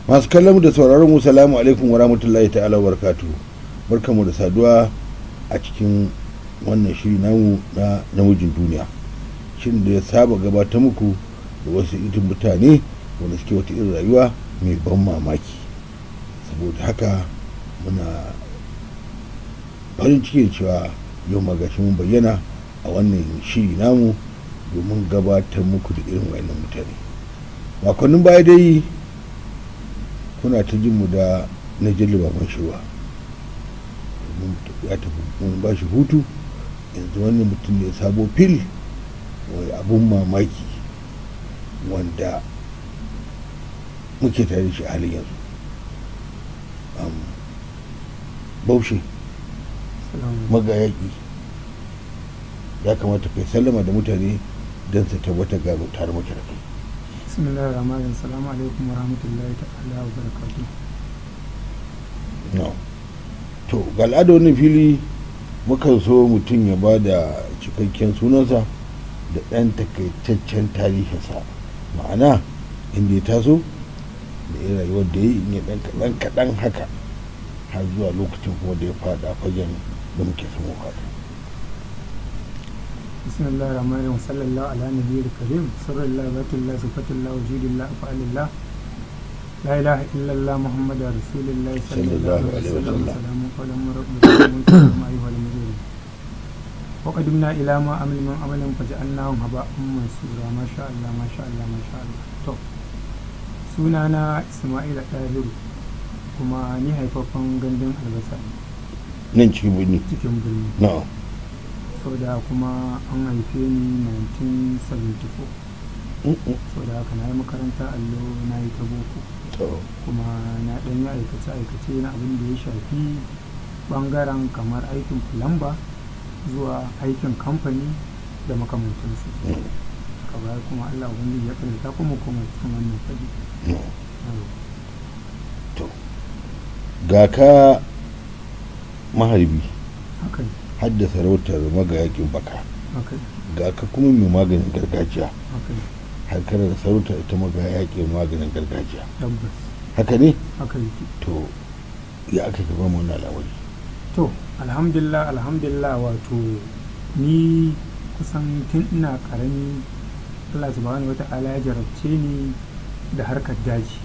masu kallon mu da sauraron mu salamu alaikum wa rahmatullahi ta'ala wa barakatuhu barkamu da saduwa a cikin wannan shiri namu na namijin duniya shirin da ya saba gabatar muku da wasu itin mutane wanda suke wata irin rayuwa mai ban mamaki saboda haka muna farin cikin cewa yau magashi mun bayyana a wannan shiri namu domin gabatar muku da irin wayannan mutane makonnin baya dai kuna ta jin mu da na jilliba man shirwa ya tafi mun ba shi hutu yanzu wannan mutum ne sabo fil wani abun mamaki wanda muke tare da shi a halin yanzu baushe magayaki ya kamata kai sallama da mutane don su tabbata gano tare muke da kai bismillahir rahmanir salamu alaikum wa rahmatullahi ta'ala wa barakatuh no to ga al'ada wannan fili mukan so mutum ya ba da cikakken sunansa da ɗan takaitaccen tarihinsa ma'ana inda ya taso da ya rayuwar da ya yi in ya ɗan kaɗan kaɗan haka har zuwa lokacin kuma da ya faɗa fagen da muke samu faɗa bismillahir rahmanir rahim sallallahu ala nabiyil karim sirrullah batullah sifatullah wujudullah afalillah لا إله إلا الله محمد رسول الله صلى الله عليه وسلم سلام قولا من رب العالمين أيها المجرمون وقدمنا إلى ما عمل من عمل فجعلناهم هباء منصورا ما شاء الله ما شاء الله ما شاء الله to sunana Isma'ila Tahiru kuma ni haifaffen gandun albasa nan cikin birni cikin birni na'am sau da kuma an haife ni 1974 sau da haka na yi makaranta allo na yi ta boko kuma na ɗan yi aikace-aikace na abin da ya shafi ɓangaren kamar aikin fulamba zuwa aikin kamfani da makamantansu ka baya kuma allah ubangiji ya karanta kuma kuma cikin wannan fadi ga ka maharbi haka hadda sarautar magayakin baka haka ga ka kuma mai maganin gargajiya haka harkar da sarautar ita magayakin maganin gargajiya tabbas haka ne haka yake to ya aka gaba mu wannan al'amari to alhamdulillah alhamdulillah wato ni kusan tun ina karami Allah subhanahu wata'ala ya jarabce ni da harkar daji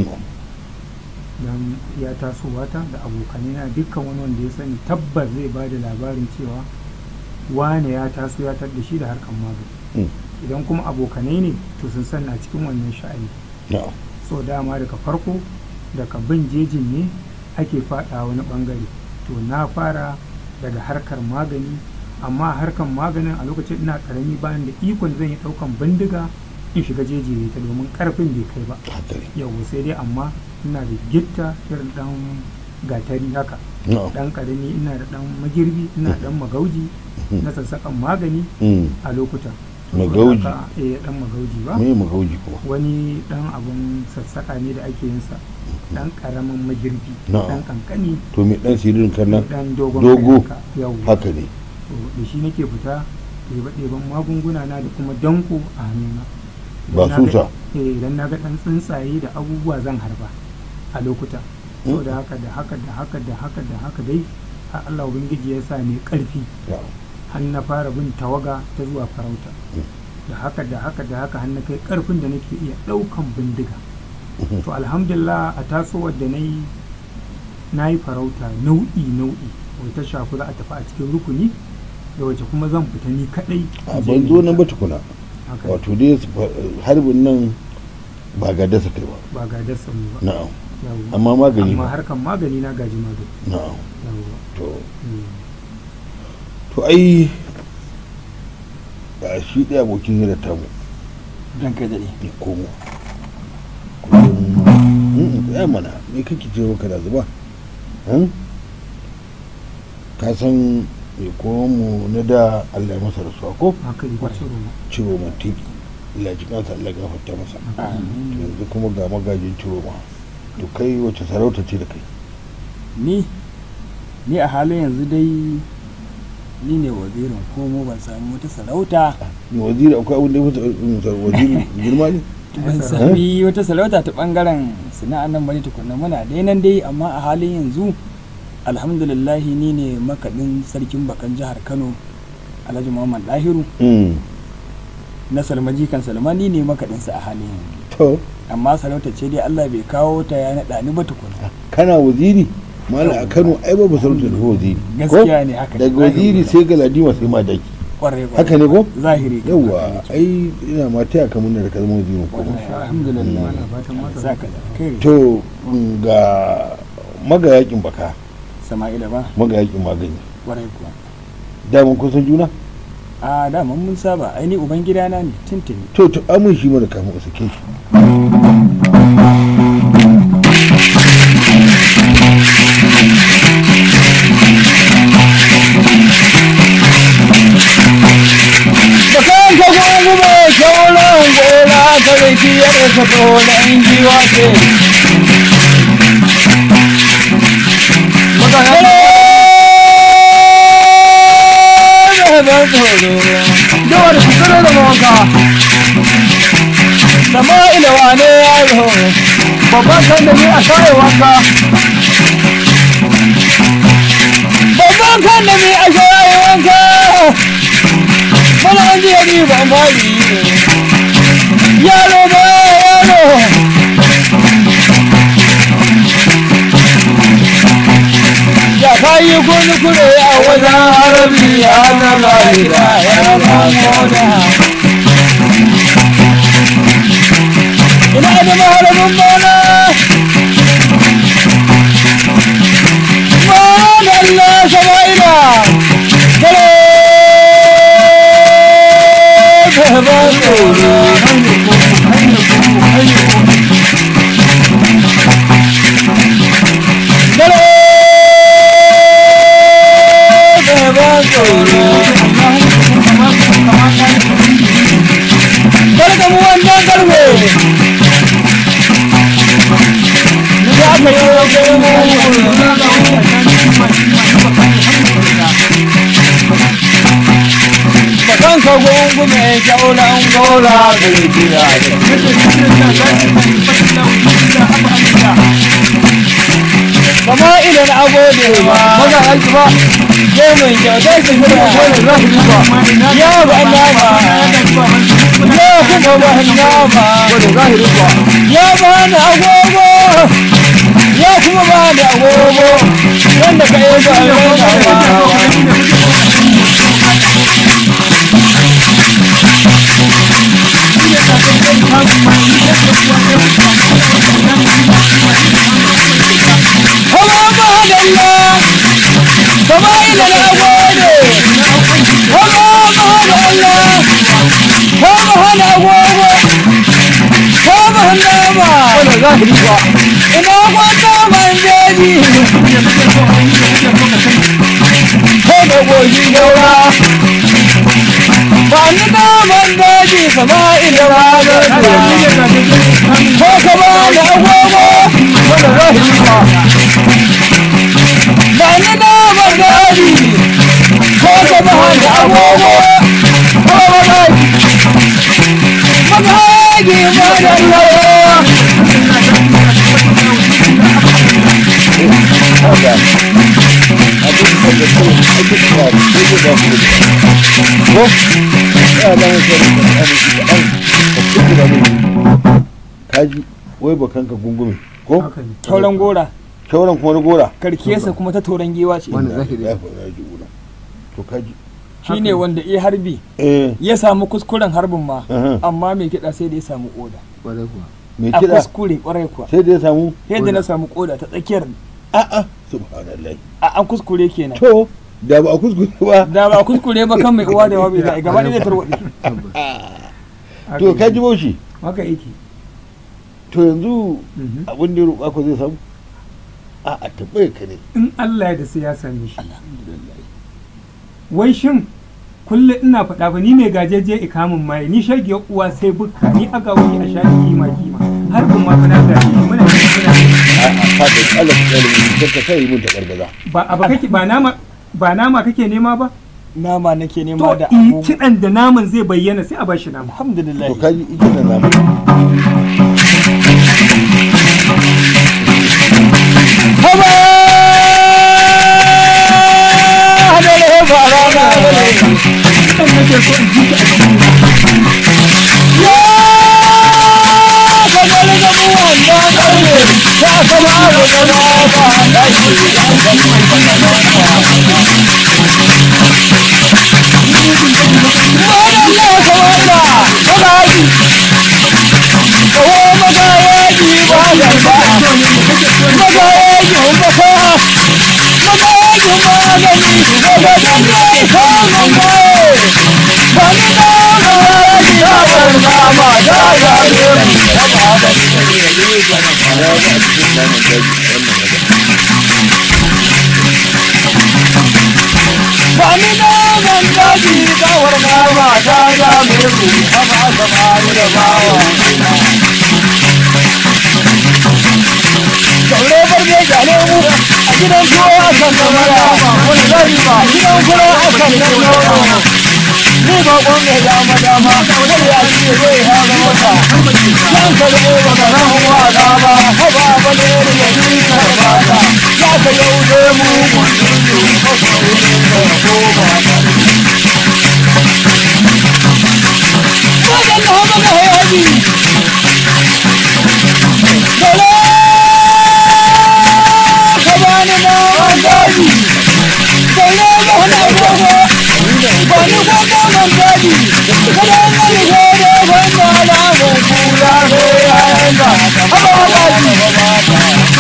don ya tasowa ta da abokanai na dukkan wani wanda ya sani tabbas zai ba da labarin cewa wane ya taso ya tar da shi da harkar magani idan kuma abokanai ne to sun san na cikin wannan sha'ani so dama daga farko daga bin jejin ne ake fada wani bangare to na fara daga harkar magani amma harkar maganin a lokacin ina karami bayan da ikon zan yi daukan bindiga in shiga jeji ta domin karfin bai kai ba yau sai dai amma ina da gitta irin dan gatari haka dan karami ina da dan magirbi ina dan magauji na sassakan magani a lokutan magauji eh dan magauji ba me magauji kuma wani dan abun sassaka ne da ake yin sa dan karamin magirbi Na'am. dan kankani to me dan sirrin kan nan dan dogon dogo haka, yau haka ne to da shi nake fita ɗeba ɗeban magunguna na da kuma danko a hannuna ba Idan na ga- susa eh idan na ga dan tsuntsaye da abubuwa zan harba a lokuta so da haka da haka da haka da haka da haka dai har Allah ubangiji ya sa ni karfi har na fara bin tawaga ta zuwa farauta da haka da haka da haka har na kai karfin da nake iya ɗaukan bindiga to alhamdulillah a tasowar da na yi na yi farauta nau'i nau'i wata shafi za a tafi a cikin rukuni da wace kuma zan fita ni kadai a in je ban ni zo nan ba kadai. tukuna Haka wato dai su fa- harbin nan ba ga dasa kai ba ba ga dasa mu ba na'am Yawwa. amma magani amma ba harkan magani na gaji magani na'am yawwa to Mm. to ai ga shi ɗaya abokin hira ta mu dan kai daɗe ya komo kullum ya mana me kake ce maka da zuba Hmm? ka san mai komo mu na da Allah ya masa rasuwa ko haka yi ba ciro ma ciro ma tiki Allah ji kansa Allah ya gafarta masa to yanzu kuma ga magajin ciro ma to kai wace sarauta ce da kai ni ni a halin yanzu dai ni ne wazirin komo ban samu wata sarauta ni waziri akwai abin da ya fita waziri girma ne ban sami wata sarauta ta bangaren sana'an nan bane tukunna muna dai nan dai amma a halin yanzu alhamdulillah ni ne makaɗin sarkin bakan jihar kano alhaji muhammad dahiru Mm. na salmaji kan salma ni ne makaɗinsa a halin yanzu to amma sarauta ce dai allah bai kawo ta ya naɗa ni ba tukunna kana waziri mala a kano ai ba sarauta da waziri ko gaskiya ne haka ne, daga waziri sai galadima sai madaki kwarai kwarai haka ne ko zahiri kan yawa haka ne. ai ina ma taya ka murna da ka zama wazirin kuma Wallahi, alhamdulillah Ana fatan masa saka da kai to mm, ga magayakin baka sama'ila ba magayakin magani kwarai kuwa daman kun san juna a daman mun saba aini uban gidana ne tintini to to amin shi mana kafin a sake shi Bakan ka gungu mai kyauran gora ka riki ya rasa tsohon giwa ce. Dawar su tsoro da mawanka. Sama ila wane yaro, babban kan da ni a shaye wanka. Babban kan da ni a shaye wanka. mana an ji yari ba mali yaro ba yaro ya kayi kuni kure a wajen harabi ya na lalita ya ba moda ina da maharabin bona Madalla Sama'ila Dare ba tsoro Dare ba tsoro Barka mu wannan karfe Ya ka yi wa Bakan ka gungu mai kyaunan gora da rikiya Kama idan agode ba, maza aiki ba, ke mun kyautar su shirya ya ba nama, ya kuma ba nama, ya ba ni agogo, ya kuma ba ni agogo, wanda ka yi ba nama. Hawa mahadalla, kama ila na gode. Hawa mahadalla, kama hana agogo, kama hana ma. Ina kwanta man jeji. Kama goshi daura. Ba ni naman daji kama ila ranar ko ka ba da agogo wanda za su yi ba ba ni da bagari ko ka ba da agogo ko ba da magagi ba da lawa kaji wai bakan ka gungume ko haka ne tauran gora kyauran kuma na gora karkiyarsa kuma ta tauran giwa ce Wanda zahiri. ya faɗa ji ura to kaji shine wanda iya harbi eh ya samu kuskuren harbin ma aha. amma mai kiɗa sai da ya samu koda Kwarai kuwa. mai a kiɗa kuskure kwarai kuwa sai da ya samu yadda na samu koda ta tsakiyar a'a subhanallah a an kuskure kenan to da ba a kuskure ba da ba kuskure ba kan mai uwa da wabi da gaba ne zai tarwaɗe Haka to yake. kaji baushi haka yake to yanzu Mhm. abin da ya roƙa ko zai samu a a tabbai ka ne in Allah ya da sai ya same shi wai shin kullum ina faɗa ba ni mai gajeje ikamin mai ni shage uwa sai bukka ni aga wani a sha kima kima har kuma fa na gaji muna muna a a ka da Allah ka tsare mu ka kai mun ta gargaza ba abu kake ba nama ba nama kake nema ba nama nake to nema da in abubuwa kiɗan da naman zai bayyana sai a bashi nama alhamdulillah to kaji ita da namu haba hadare fara na gare kan nake so in ji ta a cikin ya kamar da mu wanda ƙarfe ya kama abu da na ba da shi Wadanda kawai da magaji, kawo magayaji ba da ba, magayajin baka, magayajin magani, magajin mai samun mai, ba ni na magaji ya barna ma da ya mu, ya ba da Bani na man daji kawar nama ta ga meku haba samari da bawa. Saure barbe gane mu a gidan tuwo akan da mara wani zari ba gidan kura akan da nono. Ni ba kwan mai dama dama wani ya ce zai haga mota. Yan ka da ba ka ran wada ba haba ba ne da ya yi karbata. Ya ka yau da mu wani ne masoyin da ko ba Wajen da hama ga hayaji. Dole ka bani na daji. Dole ga hana gogo. Bani gogo man daji. Kada na yi gode wanda na mun kula ne yayin da. Haba daji.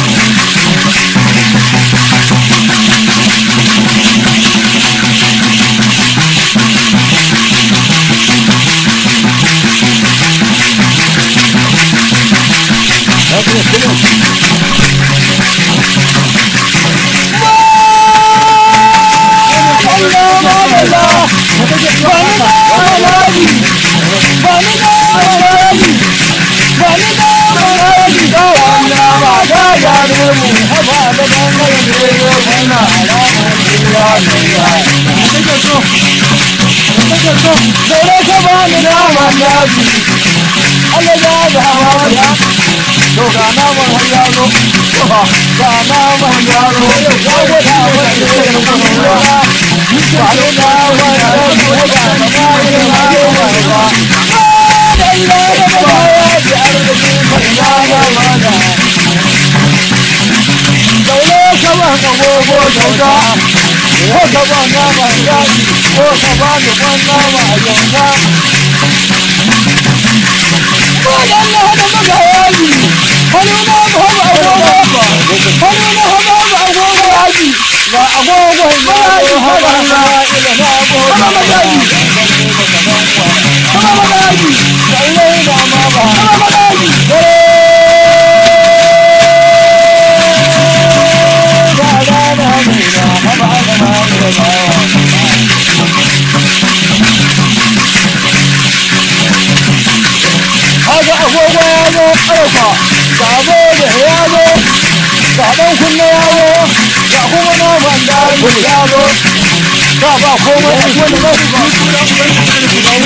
Haka agogo ya zo ƙarfa, sabo da ya zo, sabon kunne ya zo, ga kuma naman daji ya zo, ka ba komai a wani mafi ba.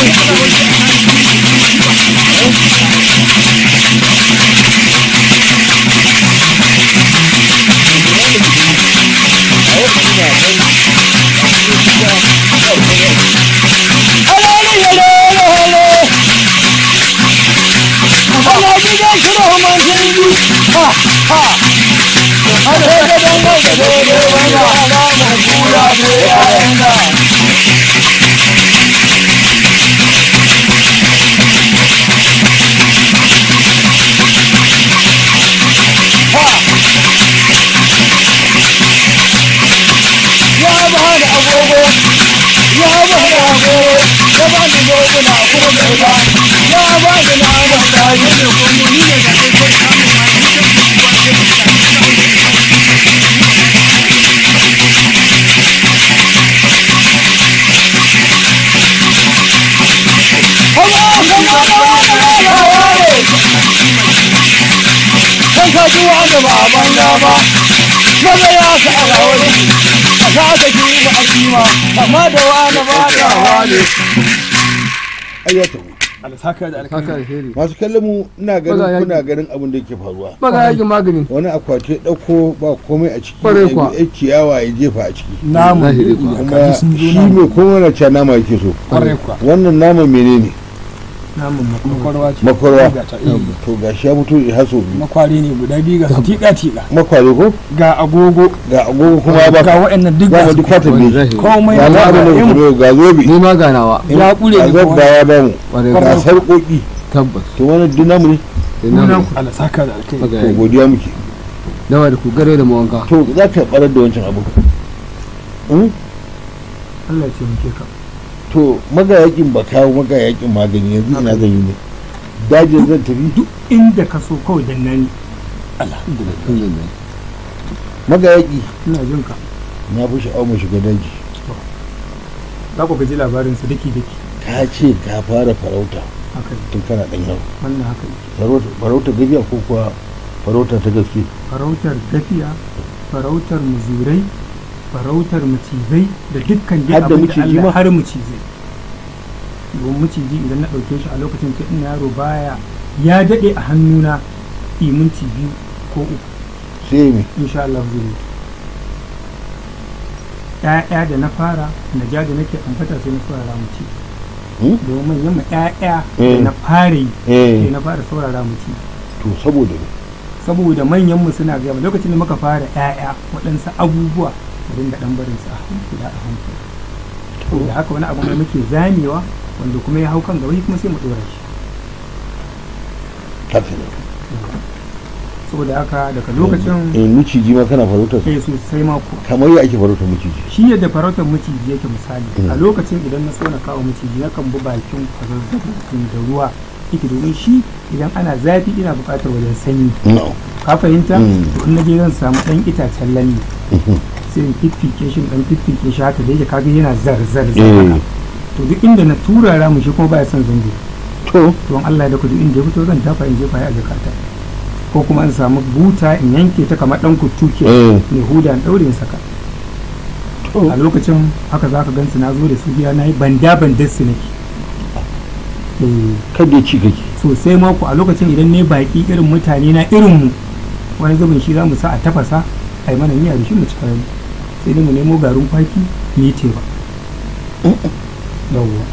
Alali ya lele hele. Ana gidan kira man jirgi. Ha ha. Ana ga dan ga da dole wani alamun kula da yayin da. Ha. Ya ba da agogo. Ya ba da agogo. Ya ba da goguna kuma bai ba. Ya ba da naman daji da kuma ni ne da kai kai kamun ma ni da kuma kan ka ji wanda ba a banda ba maza ya ka a rawar a sa da ki ba a kima amma da wani ba ta wale ai ya tabu Allah saka da haka alkhairi alheri masu kallon mu ina ganin Maza yaki. kuna ganin abin da yake faruwa maga yakin magani wani akwati ya ɗauko ba komai a ciki Kwarai ya kuwa. bi- ya ciyawa ya jefa a ciki namu Zahiri kuwa. kuma kaji sun zo shi namu mai komai na cewa nama yake so kwarai kuwa wannan nama menene namun makon makwarwa ce makwarwa Ga ta, eh. to gashi ya fito ya haso biyu makware ne guda biyu ga tiƙa tiƙa makware ko ga agogo ga agogo kuma ya ga baka waɗannan duk za ga mu su duk fatan wani ne zahiri komai ga na abin da ga mutum ga zobe ni ma ganawa ya ƙure ga ni zobe kuma ya bamu kwarai ga kuwa sarƙoƙi tabbas to wannan dinamu ne ina Sunan Allah saka da alkhairi maga to yaki godiya muke dawa da ku gare da mawanka to za ka barar da wancan abu Hmm? Allah ya ce muke ka to magayakin ba kawo magayakin magani yanzu ina zan yi ne dajin zan tafi duk inda ka so kawai dan nani alhamdulillah magayaki ina jin ka na fi sha'awar mu shiga daji za ku gaji labarin su daki daki ka ce ka fara farauta haka ne tun kana ɗan yaro wannan haka ne Farauta- farauta gajiya ko kuwa farauta ta gaske farautar gafiya farautar muzurai farautar macizai da dukkan dai Har da abin da maciji Allah ma? har macizai domin maciji idan na ɗauke shi a lokacin ta ina yaro baya ya daɗe a hannuna minti biyu ko uku sai me insha Allah zai mutu ‘ya'ya da na fara na ja da nake ambata sai na saurara mu ci Hmm? domin yamma ‘ya'ya da Eh. na fara yi sai eh na fara saurara mu ci to saboda me saboda manyanmu suna gaya mana, lokacin da muka fara ‘ya'ya waɗansu abubuwa da dinga ɗan barin su a hankali a hankali to da haka wani abu mai muke zamewa wanda kuma ya hau kan gaba shi kuma sai mu ɗora shi haka ne saboda haka daga lokacin eh miciji ma kana farautar sai sosai mako kamar ya ake farautar miciji shi yadda farautar maciji yake misali a lokacin idan na so na kawo maciji na kan bi bakin kwazazzabin da ruwa yake domin shi idan ana zafi ina buƙatar wajen sanyi no ka fahimta Mm. to in naje zan samu ɗan itacen lalle sai in fiffike shi in ɗan fiffike shi haka da yake kaga yana zar zar zar eh haka. to duk inda na turara mu shi kuma baya son zango to to in Allah ya daka duk inda ya fito zan dafa in jefa ya a jakata ko kuma in samu buta in yanke ta kamar ɗan kuttuke eh mai huda in ɗaure in saka to a lokacin haka za ka gansu na zo da su gida na yi banda bandar su nake Eh, kada ya ci kake sosai mako a lokacin idan ne baki irin mutane na irin mu wani zubin shi za mu sa a tafasa a yi mana miya da shi mu ci kayan sai dai mu nemo garin kwaki mu yi teba yawwa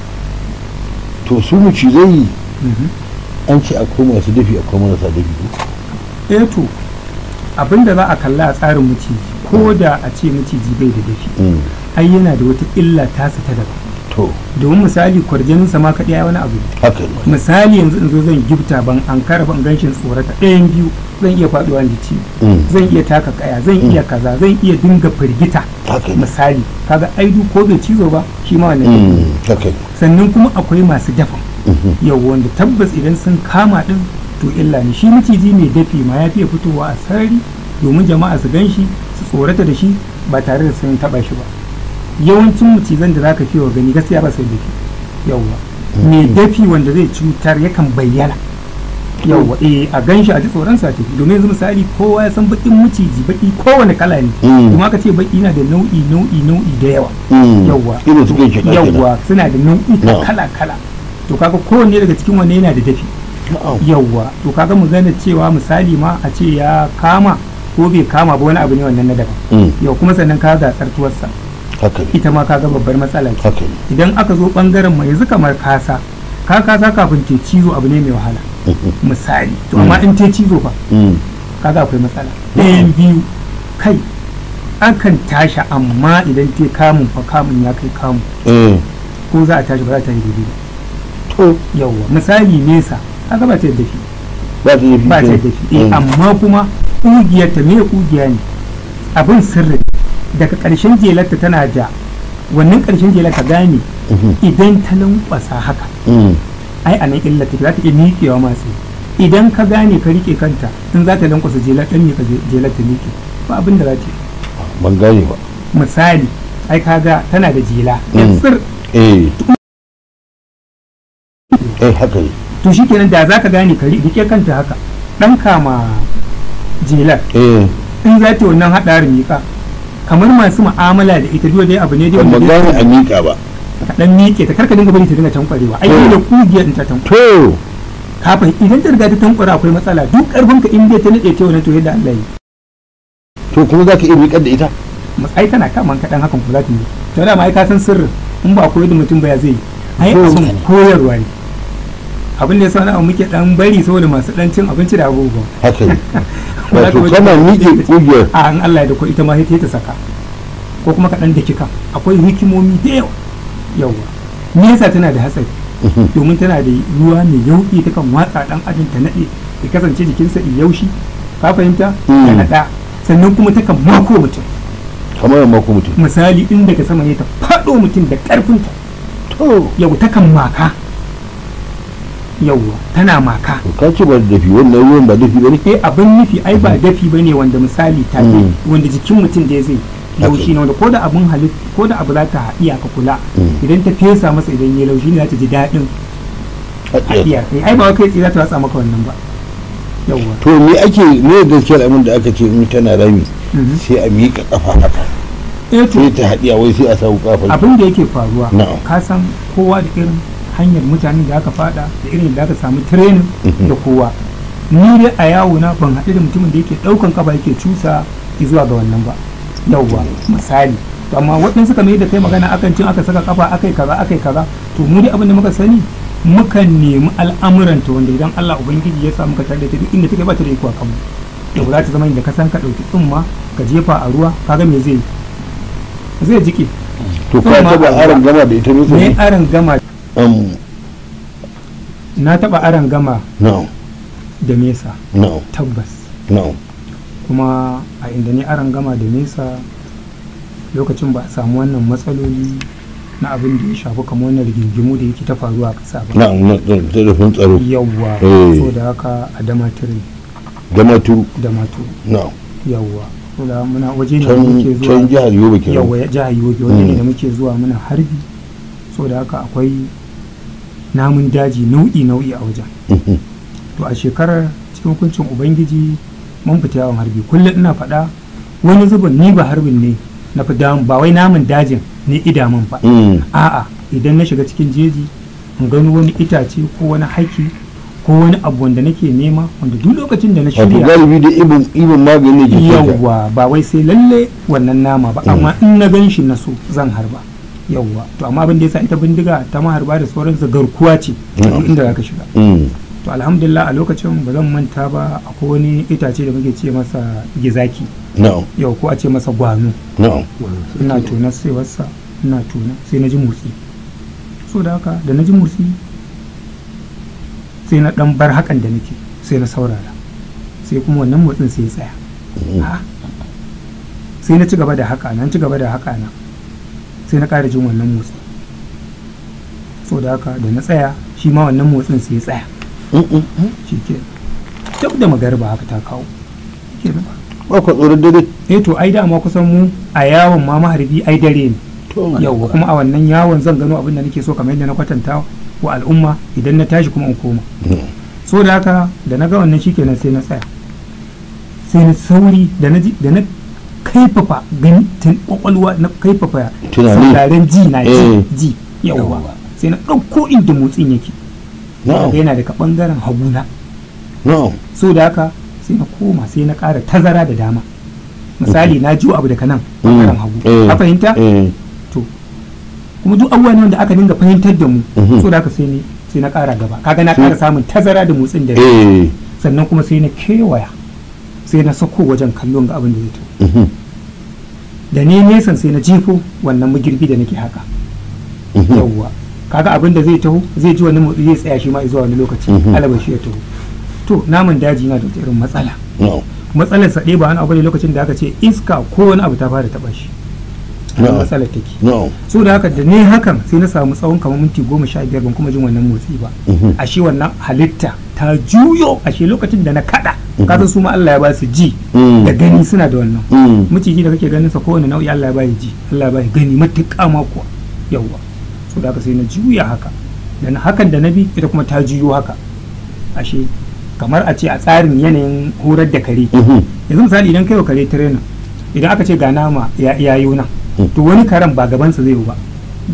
to su macizai Mhm. an ce akwai masu dafi akwai marasa dafi ko eh to abinda za a kalla a tsarin maciji ko da a ce maciji bai da dafi Mm. ai yana da wata illa tasa ta daban to domin misali kwarjaninsa ma kaɗai ya wani abu ne haka ne misali yanzu in zo zan gifta ban an kara ban ganshin tsorata ɗayan biyu zan iya faɗuwa da ci Mm. zan iya taka kaya zan iya kaza zan iya dinga firgita haka ne misali kaga aidu ko bai cizo ba shi ma wannan Mm. ne. haka ne sannan kuma akwai masu dafa Mhm. yau wanda tabbas idan sun kama din to illa ne shi maciji mai dafi ma ya fiye fitowa a sarari domin jama'a su gan shi su tsorata da shi ba tare da sun taba shi ba yawancin macizan da zaka fi wa gani gaskiya ba sai dafi yauwa mai dafi wanda zai cutar yakan bayyana yauwa eh a gan shi a ji tsoron sa tafi domin yanzu misali kowa ya san bakin maciji baki kowane kala ne Mm. kuma aka ce baki na da nau'i nau'i nau'i da yawa Mm. yawwa irin su kan shi yawwa suna da nau'i No. kala kala to kaga kowanne daga cikin wanne yana da dafi yawwa to kaga mu gane cewa misali ma a ce ya kama ko bai kama ba wani abu ne wannan na daban Mm. yau kuma sannan ka ga tsartuwarsa haka ne ita ma kaga babbar matsala ce haka ne idan aka zo bangaren mai yanzu kamar kasa ka kasa kafin te cizo abu ne mai wahala Mhm. misali to amma in te cizo fa Mm. kaga akwai matsala ɗayan biyu kai akan tashi amma idan te kamun fa kamun ya kai kamun eh ko za a tashi ba za ta yi daidai ba to yawwa misali nesa kaga ba ta yadda shi ba ta yi ba ta yadda shi eh amma kuma ƙugiyar ta me ƙugiya ne abin sirri daga ƙarshen jelarta tana da wannan ƙarshen jelar ka gane idan ta lankwasa haka ai a nan illa take za ta iya miƙewa masu idan ka gane ka rike kanta in za ta lankwasa jelar ɗan miƙa jelar ta miƙe ba abin da za ta yi ban gane ba misali ai kaga tana da jela Mm. yan tsir eh eh haka ne to shikenan da za ka gane ka rike kanta haka ɗan kama jelar eh in za ta yi wannan haɗarin miƙa kamar masu mu'amala da ita duk dai abu ne dai ban wanda gane dai- a miƙa ba ka dan miƙe ta karka dinga bari ta dinga tankwarewa ai To. da kugiyar in ta tankware to kafin idan ta riga ta tankwara akwai matsala duk karfin ka in dai ta nade ta wannan to yadda Allah ya yi to kuma za ka iya miƙar da ita ai tana kaman kaɗan hakan ku za ta yi to da ma ai ka san sirrin in ba koyar da mutum ba ya zai yi ai To. abin koyarwa ne abin da ya sa na muke dan bari saboda masu dan cin abinci da abubuwa haka ne Ba za ka wato wuce- kana miƙe ƙugiyar a an Allah ya da ko ita ma sai ta saka ko kuma kaɗan da kika akwai hikimomi da yawa yawa me yasa tana da hatsari domin tana da ruwa mai yauƙi ta kan watsa ɗan ajin ta naɗe ya kasance jikinsa in yaushi ka fahimta Mm. ta naɗa sannan kuma ta kan mako mutum kamar yamma ko mutum misali in daga sama ne ta faɗo mutum da ƙarfinta to yau ta kan maka yauwa tana maka to ka ce ba da dafi wannan ruwan ba dafi ba ne eh abin nufi ai ba dafi bane wanda misali take Mm. wanda jikin mutum da zai laushi ne wanda ko da abin halit ko da abu za ta haɗiya ka kula Mm. idan ta fesa masa idan ya laushi ne za ta ji daɗin haɗiya kai ai ba wai kai tsaye za ta watsa maka wannan ba yawwa to me ake me gaskiyar abin da aka ce in tana rami Mhm. sai a miƙa kafa haka eh to sai ta haɗiya wai sai a sa kafa abin da yake faruwa Na'am. ka san kowa da irin hanyar mutanen da aka fada da irin da aka samu training Mhm. da kowa ni dai a yawo na ban haɗu da mutumin da yake ɗaukan kafa yake cusa zuwa ga wannan ba yauwa misali to amma waɗansu kamar yadda kai magana akan cin aka saka kafa akai kaza akai kaza to mu dai abin da muka sani mukan nemi al'amuranta wanda idan Allah ubangiji ya sa muka tare da ta duk inda take ba ta da iko a kanmu yau za ta zama inda ka san ka ɗauki tsumma ka jefa a ruwa kaga me zai yi? zai jike to ka Tsumma taba a aron ruwa. gama da ita ne ne sai aran gama um na taba aran gama no da mesa no tabbas no kuma a inda ne aran gama da mesa lokacin ba a samu wannan matsaloli na abin da ya shafi kamar wannan rigingimu da yake ta faruwa a ƙasa ba na na telefon tsaro yawwa Eh. so da haka a damatire gama tu da matu no yawwa so da muna waje ne da can muke can zuwa jihar yobe kenan yawwa ya jihar yobe waje ne Mm. da muke zuwa muna harbi so da haka akwai namun daji nau'i nau'i a wajen Mhm. to a shekarar cikin hukuncin ubangiji mun fita yawon harbi kullum ina faɗa wani zubin ni ba harbin ne na fi damu ba wai namun dajin ne idamun ba Mm. a'a idan na shiga cikin jeji in gano wani itace ko wani haki ko wani abu wanda nake nema wanda duk lokacin da na wato shirya galibi da ibin ibin magani ne ke kisa yawwa ba wai sai lalle wannan nama ba amma in na gan shi na so zan harba yawwa to amma abin da yasa ita bindiga ta maharba da sauransu garkuwa ce Mm. duk inda zaka shiga Mm. to alhamdulillah a lokacin ba zan manta ba akwai wani itace da muke ce masa gizaki no yau ko a ce masa gwano no ina tona sai wasa ina tona sai na ji motsi so da haka da na ji motsi sai na dan bar hakan da nake sai na saurara sai kuma wannan motsin sai ya tsaya Mm. Ah. sai na ci gaba da haka na ci gaba da haka na sai na ƙara jin wannan motsi so da haka da na tsaya shi ma wannan motsin sai ya tsaya Mm, mm, mm. shi ke duk da magariba haka ta kawo Shi kenan. ba ku tsoron dare eh to ai dama kusan mu a yawon ma maharbi ai dare ne to yauwa kuma a wannan yawon zan gano abin da nake so kamar yadda na kwatanta wa al'umma idan na tashi kuma in koma Mm. so da haka da na ga wannan shikenan sai na tsaya sai na sauri da na ji da na kaifafa gani tun kwakwalwa na kaifafa Tunani. sauraren ji na Eh. ji ji yauwa sai na ɗauko inda motsin yake no Daga yana daga ɓangaren haguna no so da haka sai na koma sai na ƙara tazara da dama misali na jiwo abu daga nan ɓangaren hagu Eh. ka fahimta eh to kuma duk abubuwa ne wanda aka dinga fahimtar da mu Mhm. so da haka sai ni sai na ƙara gaba kaga na ƙara samun tazara da motsin da eh sannan kuma sai na kewaya sai na sako wajen kallon ga abin da zai taho mhm, da ne nesan sai na jefo wannan magirbi da nake haka mhm. yawwa kaga abin da zai taho zai ji wani motsi zai tsaya shi ma zuwa wani lokaci Mhm. alaba shi ya taho to naman daji na da wata irin matsala no matsalar sa ɗaya ba wani abu ne lokacin da aka ce iska ko wani abu ta fara taɓa shi Nan No. matsalar take no so da haka da ne hakan sai na samu tsawon kamar minti goma sha biyar ban kuma jin wannan motsi ba Mhm. ashe wannan halitta ta juyo ashe lokacin da na kada Mhm. kasan su ma Allah ya ba su ji Mm. da gani suna da wannan Mm. miciji da kake ganin sa kowane nau'i Allah ya ba ji Allah ya ba gani matuƙa ma kuwa yawwa so da haka sai na juya haka da na hakan da na bi ita kuma ta juyo haka ashe kamar a ce a tsarin yanayin horar da kare Mhm. yanzu misali idan kai wa kare trainer idan aka ce ga nama ya yayo nan Mm. to wani karen ba gabansa zai yi ba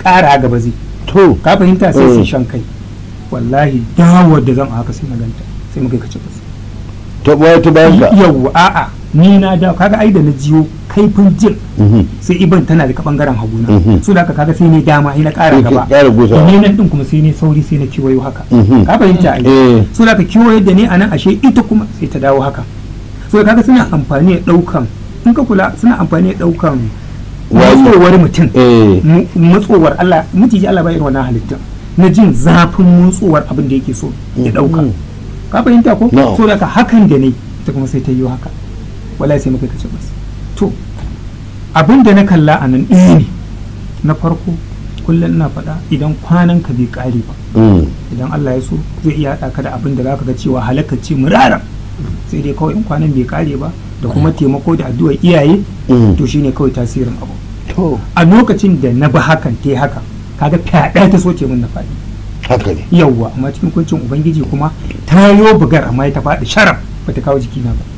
ƙara gaba zai to ka fahimta sai Eh. sai shan kai wallahi dawar da zan a haka sai na ganta sai muka yi kace bas ta baya ta bayan ka yawwa a'a ni na da kaga ai da na jiyo kaifin jin Mhm. sai iban tana daga bangaren haguna Mhm. so da haka kaga sai ne dama sai na ƙara Sai ka gaba ƙara gusawa. ni nan din kuma sai ne sauri sai na kiwayo haka Mhm. ka fahimta ai Eh. so da ka kiwayo da ne anan ashe ita kuma sai ta dawo haka so da kaga suna amfani da daukan in ka kula suna amfani da daukan Wayi. matsowar mutum eh mu- matsowar Allah mutiji Allah ba irin wannan halittar na jin zafin matsowar abin da yake so ya dauka Mhm. ka fahimta ko No. so da ka hakan da ne ita kuma sai ta yi haka wallahi sai muka kace bas to abin da na kalla a nan ɗaya ne na farko kullum ina faɗa idan kwanan ka bai ƙare ba Mm. idan Allah ya so zai iya haɗa ka da abin da zaka ga cewa halakar ce murara sai dai kawai in kwanan bai ƙare ba da kuma taimako da addu'ar iyaye Mm. to shine kawai tasirin abu to a lokacin da na bi hakan ta haka kaga fyaɗa ta soke min na faɗi haka ne yawwa amma cikin kuncin ubangiji kuma ta yo bugar amma ta faɗi sharaf bata kawo jikina ba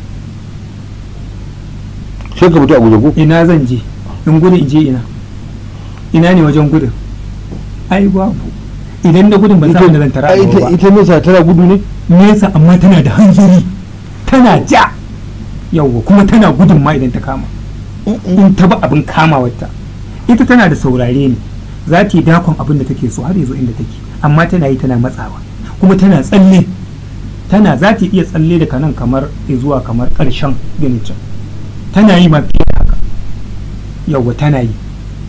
sai ka fito a guje ko ina zan je in gudu in je ina ina ne wajen gudun ai babu idan da gudun ban samu da zan tara a Ai, gaba ita ba ita nesa tana gudu ne nesa amma tana da hanzari tana ja yawwa kuma tana gudun ma idan ta kama in ta ba abin kamawarta ita tana da saurare ne za ta yi dakon abin da take so har ya zo inda take amma tana yi tana matsawa kuma tana tsalle tana za ta iya tsalle daga nan kamar zuwa kamar ƙarshen ginin can tana yi ma fiye da haka yawwa tana yi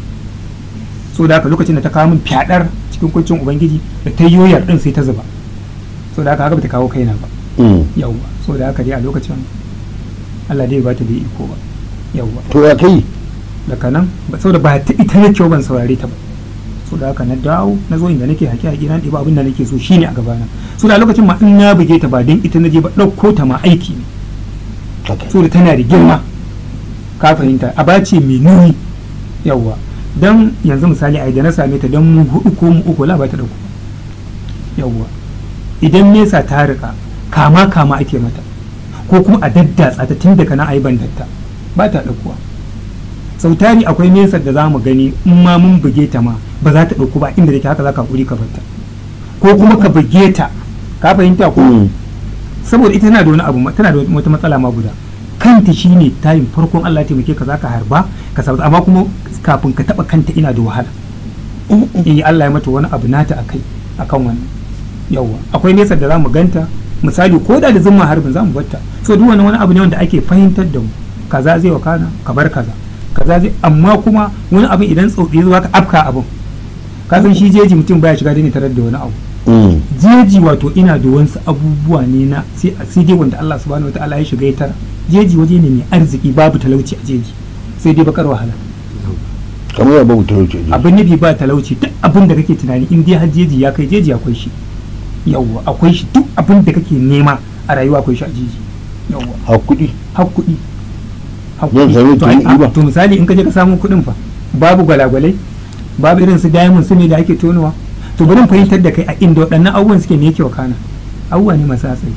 so da haka lokacin da ta kawo min fyaɗar cikin kuncin ubangiji da ta yoyar ɗin sai ta zuba so da haka haka ba ta kawo kaina ba Mm. yawwa so da haka dai a lokacin Allah dai ba ta da iko ba yawwa to ya kai daga nan ba saboda ba ta ita ne kyau ban saurare ta ba so da haka na dawo na zo inda nake haƙi haƙi na ɗiba abin da nake so shine a gabana so da lokacin ma in na buge ta ba don ita na je ba ɗauko ta ma aiki ne haka so da tana da girma ka fahimta a bace mai nuni yawwa dan yanzu misali a da na same ta dan mu hudu ko mu uku la ba ta dauko yawwa idan nesa ta rika kama kama ake mata ko kuma a daddatsa ta tun daga nan ayi bandatta ba ta daukuwa sau tari akwai nesa da za mu gani in ma mun buge ta ma ba za ta dauku ba inda take haka za ka hakuri ka barta ko kuma ka buge ta ka fahimta ko Mm. saboda ita tana da wani abu ma- tana da wata matsala ma guda kanta shine tayin farkon Allah ya taimake ka zaka harba ka sabu amma kuma kafin ka taba kanta ina da wahala eh Allah ya mata wani abu nata akai akan wannan yawa akwai nesa da zamu ganta misali ko da da zumma harbin zamu batta so duk wani wani abu ne wanda ake fahimtar da mu kaza zai wakana ka bar kaza kaza zai amma kuma wani abin idan tsautsi zuwa ka afka abin ka san shi jeji mutum baya shiga da ne tarar da wani abu Mm. jeji wato ina da wasu abubuwa ne na sai sai dai wanda Allah subhanahu wataala ya shiga ya tara jeji waje ne mai arziki babu talauci a jeji sai dai bakar wahala kamar ya babu talauci a jiki. abin nufi ba talauci duk abin da kake tunani in dai har jeji ya kai jeji akwai shi yawwa akwai shi duk abin da kake nema a rayuwa akwai shi a jeji yawwa ha kuɗi har kuɗi har Zan kuɗi. sami to, ai, kuɗi ba. a- to misali in ka je ka samu kuɗin fa babu gwalagwalai babu irin su diamond su ne da ake tonowa to bari in fahimtar da kai a inda waɗannan abubuwan suke ne yake wakana abubuwa ne masu hatsari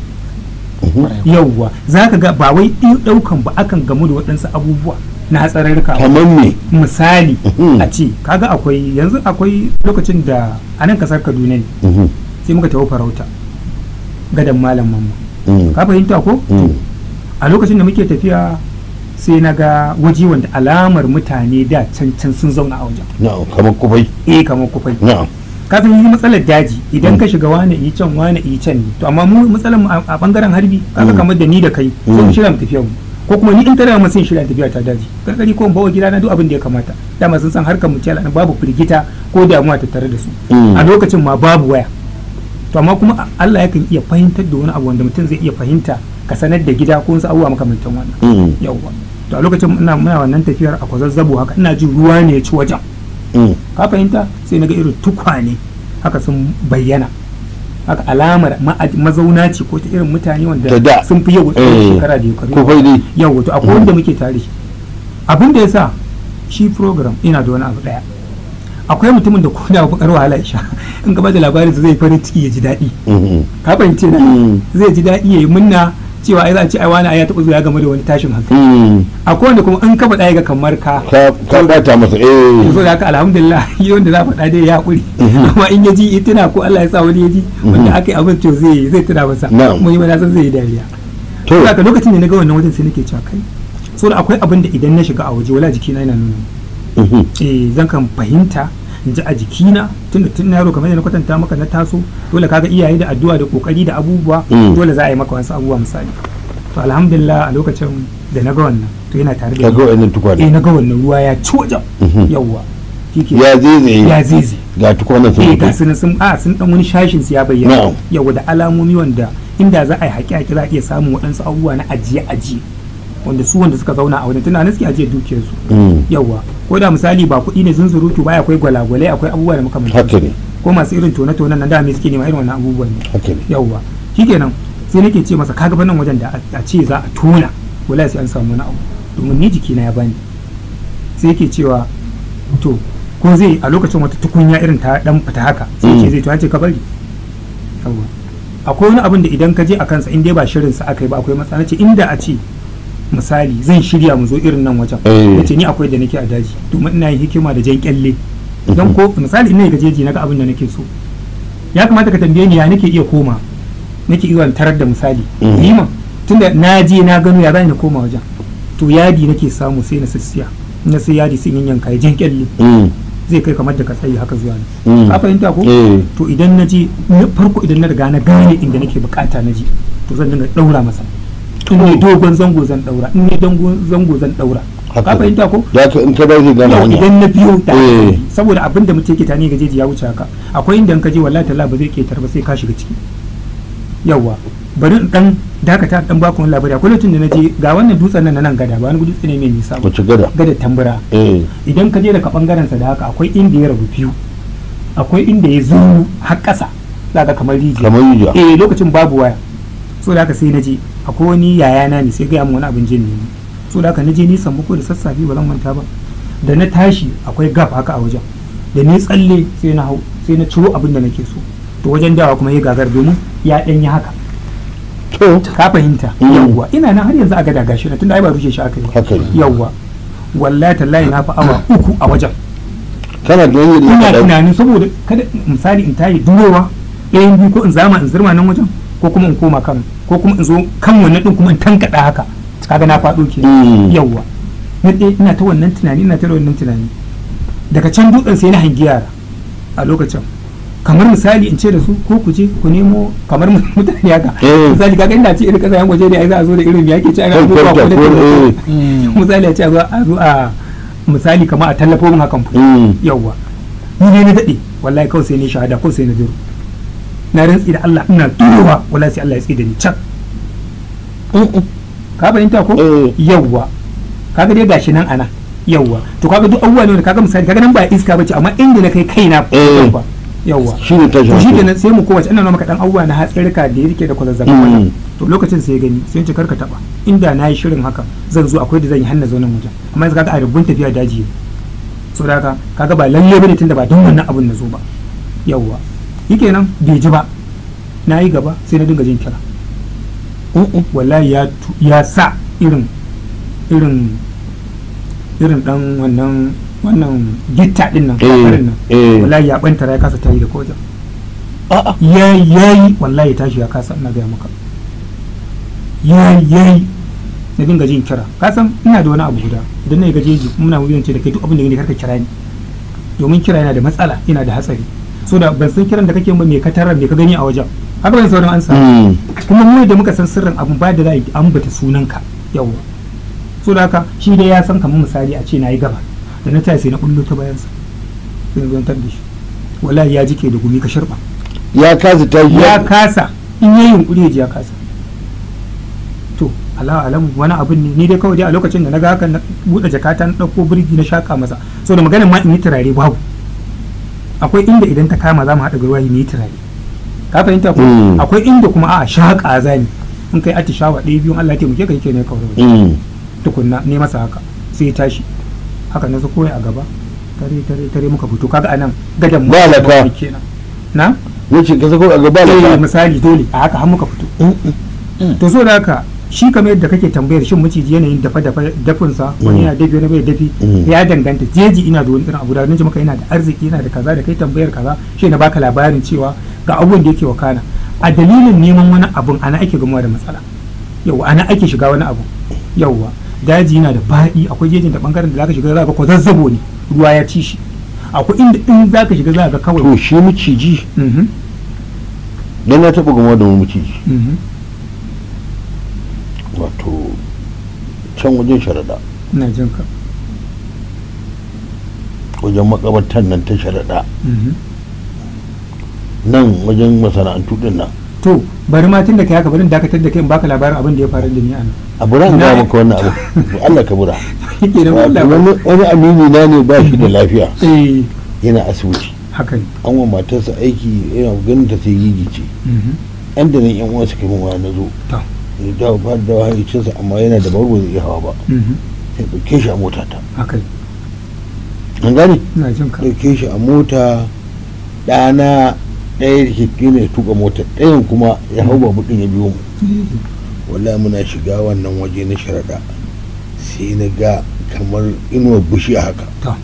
yauwa za ka ga ba wai ɗi- ɗaukan ba akan gamu da waɗansu abubuwa na hatsararruka kamar me misali Mhm. a ce kaga akwai yanzu akwai lokacin da a nan kasar kaduna ne Mhm. sai muka tafi farauta gadan malam mamma Mm. ka fahimta ko Mm. a lokacin da muke tafiya sai na ga waje wanda alamar mutane da can can sun zauna a wajen na'am kamar kufai eh kamar kufai na'am ka san yi matsalar daji idan ka shiga wani yi can wani yi can ne to amma mu matsalar mu a a bangaren harbi kaga Mm. kamar da ni da kai sai mu Mm. shirya mu tafiya mu ko kuma ni in tare mu sai shirya tafiya ta daji karkari ko in bawa gida na duk abin da ya kamata dama sun san harkar mu ce al'ana babu firgita ko damuwa tattare da su Mm. a lokacin ma babu waya to amma kuma a- Allah yakan iya fahimtar da wani abu wanda mutum zai iya fahimta ka sanar da gida ko wasu abubuwa makamantan wannan Mm. yawwa to a lokacin ina muna wannan tafiyar a kwazazzabo haka ina jin ruwa ne ya ci wajen Mm. ka fahimta sai na ga irin tukwane haka sun bayyana haka alamar ma'ad- mazauna ce ko ta irin mutane wanda Ta da. sun fi yau tsawon Eh, shekara da shekaru kufai dai yau wato akwai wanda muke tare shi abin da ya sa shi program ina da wani abu daya akwai mutumin da ko da bakar wahala ya sha in ka bada labarin zai farin ciki ya ji daɗi Mhm. ka fahimce na Mm. zai ji daɗi ya yi munna cewa ai za a ce ai wani ai ya taɓa zuwa ya game da wani tashin hankali Mm. akwai wanda kuma in ka faɗa ya ga kamar ka ka ka bata masa eh so da haka alhamdulillah yi wanda za a faɗa dai ya haƙuri amma in ya ji ya tuna ko Allah ya sa wani ya ji wanda aka yi abin to zai zai tuna masa Na'am. mun yi mana san zai yi dariya to to haka lokacin da na ga wannan wajen sai nake cewa kai so da akwai abin da idan na shiga a waje wala jikina yana nuna min. mhm. eh zan kan fahimta in ji a jikina tunda tun na yaro kamar yadda na kwatanta maka na taso dole kaga iyaye da addu'a da kokari da abubuwa Mm. dole za a yi maka wasu abubuwa misali to alhamdulillah a lokacin da na ga wannan to yana tare da ka ni. ga wannan eh tukwane na ga wannan ruwa ya ci wajen Mhm. yawwa shike ya zaizaye ya zizi ga tukwanen sun eh fito ga su nan sun a sun dan wani shashin su ya bayyana Na'am. yawwa da alamomi wanda inda za a yi haƙi haƙi za a iya samun waɗansu abubuwa na ajiye ajiye wanda su wanda suka zauna a wajen tunanin suke ajiye dukiyarsu Mm. yawwa ko da misali ba kuɗi ne zunzurutu ba akwai gwalagwalai akwai abubuwa da makamantan haka ne ko masu irin tone-tonen nan da me suke nema irin wannan abubuwan ne haka ne yawwa shikenan sai nake ce masa kaga nan wajen da a- a ce za a tona wallahi sai an samu wani abu domin ni jikina ya bani sai yake cewa to ko zai a lokacin wata tukunya irin ta dan fita haka sai Mm. ce zai to an ce ka bari yawwa akwai wani abin da idan ka je a kansa in dai ba shirin sa aka yi ba akwai matsala ce inda a ce misali zan shirya mu zo irin nan wajen Eh. nace ni akwai da nake a daji domin ina yin hikima da jan kyalle don ko misali ina gajeji naga abin da nake so ya kamata ka tambaye ni ya nake iya koma nake iya tarar da misali Mhm. yi ma tunda na je na gano ya zan na koma wajen to yadi nake samu sai na sassiya na sai yadi sai in yanka ya jan kyalle Mm. zai kai kamar da ka tsayi haka zuwa ne Mm. ka fahimta ko eh to idan na je na farko idan na riga na gane inda nake bukata na je to zan dinga daura masa in ne dogon zango zan daura in ne dangon zango zan daura Haka ka ne. fahimta ko da ka in ka bai zai gane yau hanya idan na biyo da Eh. saboda abin da mutum ke tani gajeji ya wuce haka akwai inda in ka je wallahi talla ba zai ketar ba sai ka shiga ciki yawa bari in dan dakata in dan baku wani labari akwai lokacin da na je ga wannan dutsen nan na nan gada ba wani dutse ne mai nisa ba wace gada gada tambura eh idan ka je daga bangaren sa da haka akwai inda ya rabu biyu akwai inda ya zo har ƙasa za ka kamar rijiya kamar yuja eh lokacin babu waya so da haka sai na je akwai wani yayana ne sai gaya min wani abin jin ne so da haka na je nisan buku da sassafe ba zan manta ba da na tashi akwai gaf haka a wajen da ni tsalle sai na hau sai na ciro abin da nake so to wajen dawa kuma ya gagar domin ya danyi haka to ka fahimta Mm. yawwa ina nan har yanzu a gada gashi na tunda ai ba rushe shi aka yi ba haka ne yawwa wallahi tallahi na fi awa uku a wajen kana da yanyi ina da tunanin saboda kada misali in tayi durowa ɗayan biyu ko in zama in zirma nan wajen ko kuma in koma kan ko kuma in zo kan wannan din kuma in tankada haka kaga na faɗo ke Mm. yawwa na ɗaya ina ta wannan tunani ina ta wannan tunani daga can dutsen sai na hangi yara a lokacin kamar misali in ce da su ko ku je ku nemo kamar mutane haka Eh. misali kaga inda ce irin kasashen waje ne ai za a zo da irin yake ce ana Kan zo kwanta ko da ko eh misali a ce a zo a zo a misali kamar a tallafo min hakan Mm. yawwa ni ne na daɗe wallahi kawai sai ne shahada kawai sai na duro na rantsi da Allah ina durowa wallahi sai Allah ya tsaye da ni can ka fahimta ko Eh. yawwa kaga dai gashi nan ana yawwa to kaga duk abubuwa ne wanda kaga misali kaga nan ba iska bace amma inda na kai kaina Eh. yawwa yawwa shi ne tashin to shi hankali. kenan sai mu kowace ina nuna maka dan abubuwa na hatsarika da yake da kwazazzabin Mm. wannan to lokacin sai ya gani sai ya ce karka taba inda na yi shirin haka zan zo akwai da zan yi hanna zaunan wajen amma yanzu kaga a rubun tafiya daji ne so da haka kaga ba lalle bane tunda ba don wannan abun na zo ba yawwa shikenan bai ji ba na yi gaba sai na dinga jin kira wallahi ya tu- ya sa irin irin irin dan wannan wannan gitta din nan Eh, kafarin nan eh. wallahi ya bantara ya kasa tayi da kojan A'a. yayi yayi wallahi ya tashi ya kasa ina gaya maka yayi yayi na dinga jin kira ka san ina da wani abu guda idan na yi gajeji muna wuyan ce da kai duk abin da ne karka kira ni domin kira yana da matsala yana da hatsari so da ban san kiran da kake ba me ka tarar me ka gani a wajen haka ban sauran ansa Mm. kuma mu da muka san sirrin abun ba da za a yi ambata sunanka yawwa so da haka shi dai ya san kamar misali a ce na yi gaba da na taya sai na kullo ta bayansa sai na zantar da shi wallahi ya jike da gumi ka sharba ya kasa tashi ya kasa in yayi yunkuri ya ji ya kasa to Allah alamu wani abin ne ni dai kawai dai a lokacin da na ga haka na buɗe jakata na ɗauko birgi na shaka masa so da maganin ma in yi turare babu akwai inda idan ta kama za mu haɗa ruwa mu yi turare ka fahimta ko Mm. akwai inda kuma a shaƙa zani in kai atishawa ɗaya biyun Allah ya taimake ka yake ne kawai Mm. tukunna ne masa haka sai ya tashi haka na koyi a gaba tare tare tare muka fito kaga anan gadan Ba laka. kenan na wuce ka sako a gaba eh da misali dole a haka har muka fito to so da haka shi kamar yadda kake tambayar shin maciji yanayin dafa dafa dafinsa wani Mm. yana dafi wani bai dafi Mm. ya danganta jeji ina da wani irin abu da wani maka yana da arziki yana da kaza da kai tambayar kaza shi na baka labarin cewa ga abubuwan da yake wakana a dalilin neman wani abun ana ake gamuwa da matsala yauwa ana ake shiga wani abu yauwa daji yana da faɗi akwai jejin da bangaren da zaka shiga za ka ko zazzabo ne ruwa ya ci shi akwai inda in zaka shiga za ka ga to kawai shi miciji Mhm, dan na taɓa gama da wani miciji mhm. wato can wajen sharaɗa ina jin ka wajen makabartan nan ta sharaɗa Mhm. nan wajen masana'antu din nan to bari ma tun da kai haka bari in dakatar da kai in baka labarin abin da ya faru da ni anan a bura in Na- gaya maka wannan abu To Allah ka bura yake da Wato labarin wani wani amini na ne ba shi da lafiya eh yana asibiti haka ne an wa matarsa aiki yana ganin ta sai gigi ce Mhm. yan da nan yan uwa suka min waya na zo to ya dawo ba da dawo hayyacinsa amma yana da barbo zai iya hawa ba Mhm. sai ɗauke shi a mota ta haka ne an gane ina jin ka ɗauke shi a mota ɗana ɗaya da ke ne tuka mota ɗayan kuma ya hau babu ɗin ya biyo mu wallahi muna shiga wannan waje na sharaɗa sai na ga kamar inuwar bushi haka to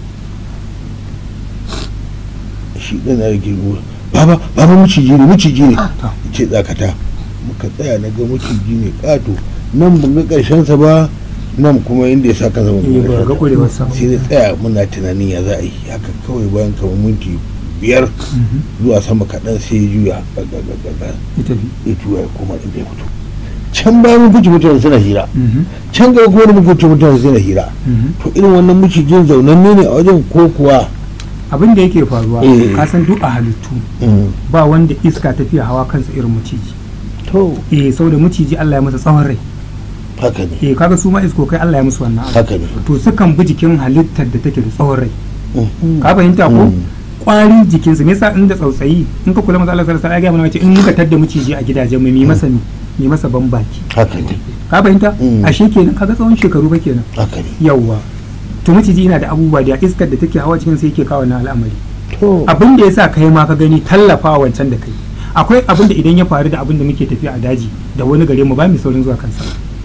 shi ɗan na rage baba baba maciji ne maciji ne to ce tsakata muka tsaya na ga maciji ne ƙato nan ban ga ƙarshensa ba nan kuma inda ya sa kansa ban eh ga ba ga ƙarshensa kurewarsa sai na tsaya muna tunanin ya za a yi haka kawai bayan kamar minti biyar Mhm. zuwa sama kaɗan sai ya juya gagagagaga ya tafi ya juya ya koma inda ya fito can bayan mun fice mutane suna hira Mhm. can gaba kuma mun fice mutane suna hira Mhm. to irin wannan macijin zaunanne ne a wajen ko kuwa abin da yake faruwa Eh. ka san duk a halittu Mm. ba wanda iska tafiya hawa kansa irin maciji to eh saboda maciji Allah ya masa tsawon rai haka ne eh kaga su ma iskokai Allah ya musu wannan abu haka ne to sukan bi jikin halittar da take da tsawon rai Mm. ka fahimta ko Mm. kwarin jikinsu me yasa inda tsautsayi in ka kula masa Allah sallallahu alaihi wasallam ya ga mana wace in muka tadda maciji a gidajen mu mi masa mi mi masa ban baki haka ne ka fahimta Mm. ashe kenan kaga tsawon shekaru ba kenan haka ne yawwa to maciji yana da abubuwa da iskar da take hawa cikin sai yake kawo na al'amari to abin da yasa kai ma ka gani tallafa wancan da kai akwai abin da idan ya faru da abin da muke tafiya a daji da wani gare mu ba mu saurin zuwa kansa